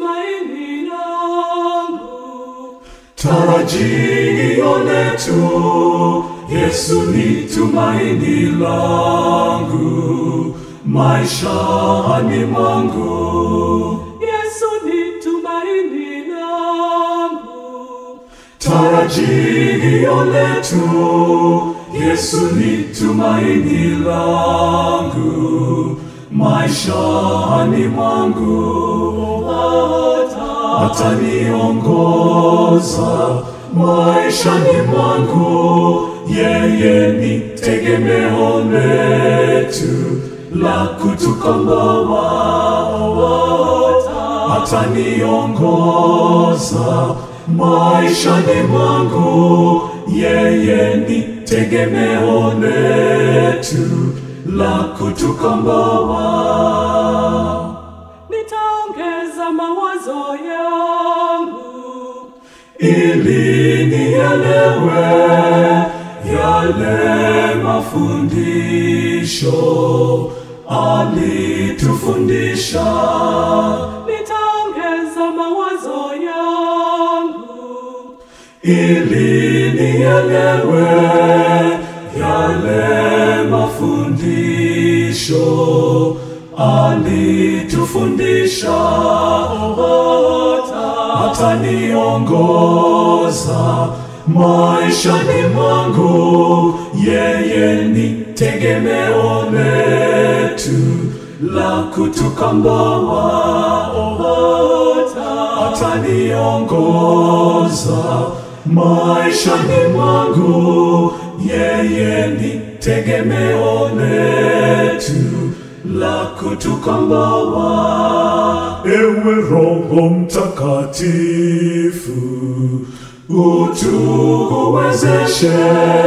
tumaini langu. Tarajio letu, Yesu ni tumaini langu maishani mwangu. Yesu ni tumaini langu. Tarajio letu, Yesu ni tumaini langu maishani mwangu. Ataniongoza maishani mwangu, yeye ni tegemeo letu la kutukomboa. Ataniongoza maishani mwangu, yeye ni tegemeo letu la kutukomboa. Nitaongeza mawazo yangu ili nielewe yale mafundisho alitufundisha. nitaongeza mawazo yangu ili nielewe yale mafundisho alitufundisha. Ataniongoza maishani mwangu, yeye ni tegemeo letu la kutukomboa. Ataniongoza maishani mwangu, yeye ni tegemeo letu la kutukomboa. Ewe Roho Mtakatifu, utuwezeshe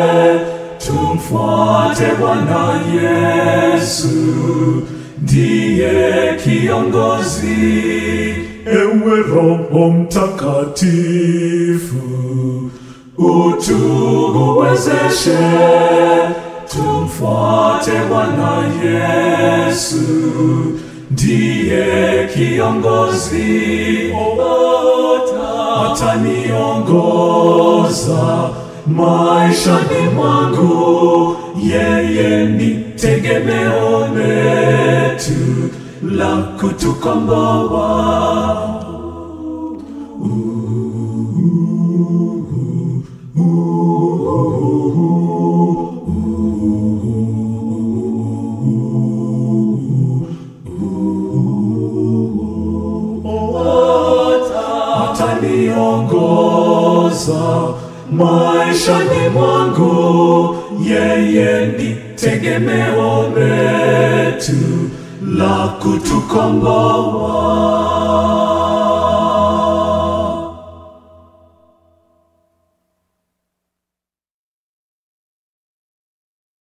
tumfuate Bwana Yesu, ndiye kiongozi. Ewe Roho Mtakatifu, utuwezeshe tumfuate Bwana Yesu, ndiye kiongozi. Ataniongoza maishani mwangu, yeye ni tegemeo letu la kutukomboa. ataniongoza maishani mwangu, yeye ni tegemeo letu la kutukomboa.